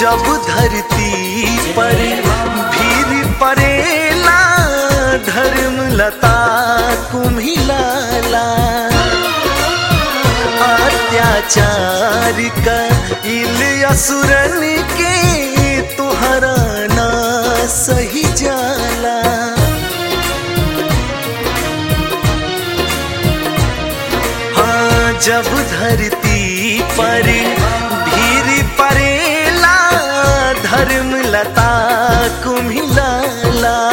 जब धरती पर भीड़ परेला धर्म लता कुम्हिलाला अत्याचार का इल असुरन के तुहरा ना सही जाला हाँ जब धरती पर भीड़ परेला धर्म लता कुम्हिलाला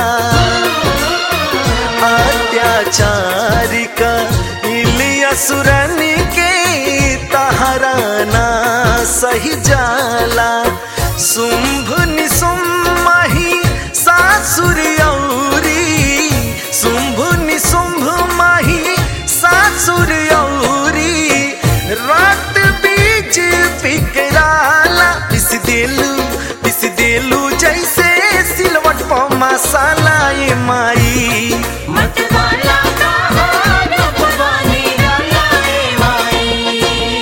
अत्याचार का इलिया सुरन के तहराना सही जाला शुंभ निशुंभ माही सासुर औरी शुंभ निशुंभ माही सासुर औरी रात बीच पिकराला पिस देलू पिस देलू जैसे सिलवट प मसाला ये माई मतवाला का हार भवानी डालाए माई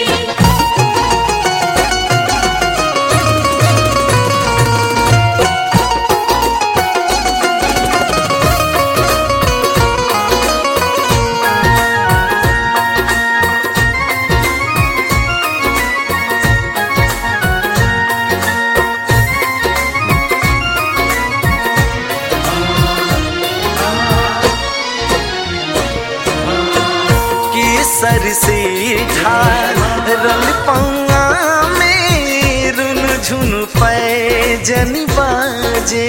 केसर से ढारल पौआ में रुन झुन पैजन बाजे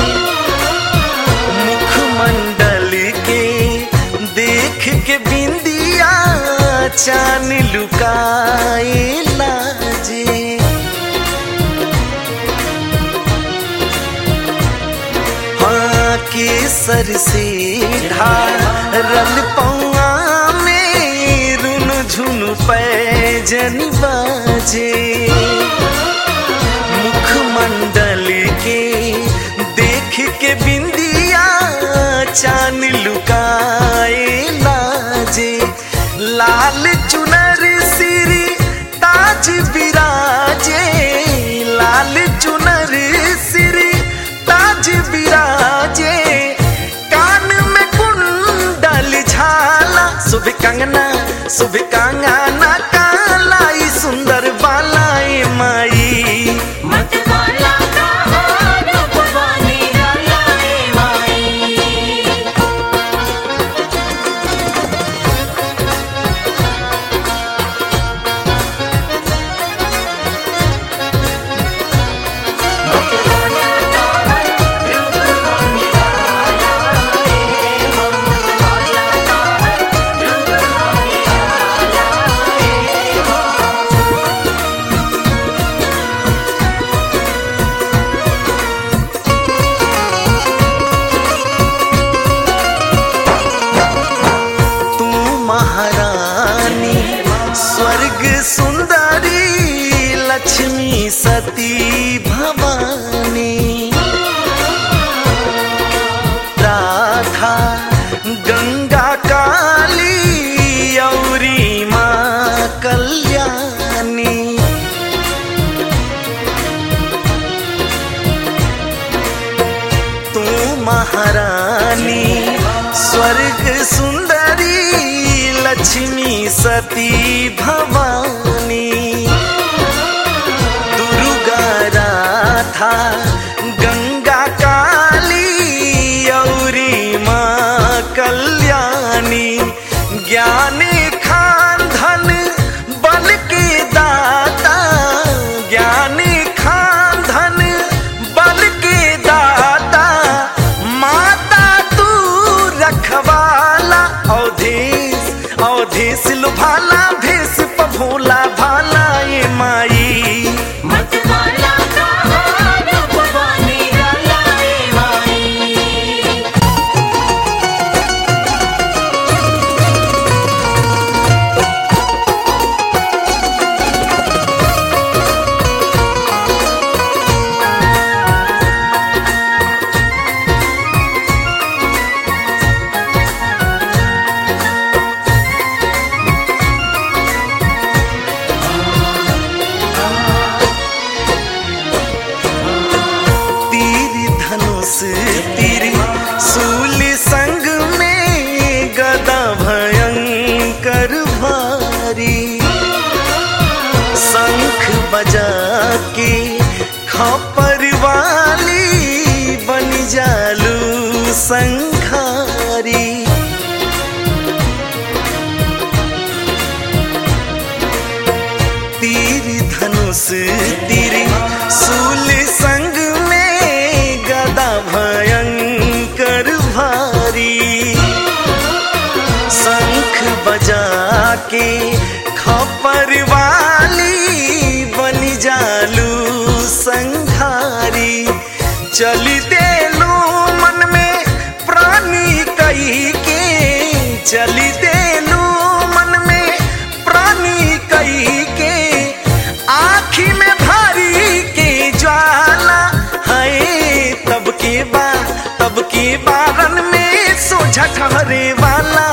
मुखमंडल के देख के बिंदिया चान लुकाए लाजे हाँ केसर से ढारल पौआ में रुन झुन पैजन बाजे मुखमंडल के देख के बिंदिया चान लुकाए लाजे लाल चुनर सिरी ताज बिराजे लाल चुनर सिरी ताज बिराजे कान में कुंडल झाला शुभ कंगना शुभ कंगना कालाई सुंदर बालाई माई मतवाला का हार भवानी डालाए माई तू महारानी स्वर्ग सुंदरी लक्ष्मी सती भवानी राधा गंगा काली औरी माँ कल्याणी तू महारानी स्वर्ग सुंदरी लक्ष्मी सती भवानी दुर्गा राधा गंगा काली औरी माँ कल्याणी ज्ञान खान धन बल के दाता ज्ञान खान धन बल के दाता माता तू रखवाला अवधेश अवधेश लुभाला भेष पभोला भाला ये माई मतवाला का हार भवानी बजा के खपर वाली बनी जालू संघारी चली देलू मन में प्राणी कई के चली देलू मन में प्राणी कई के आखी में भारी के ज्वाला है तब के बा तब के बारन में सोझा ठहरे वाला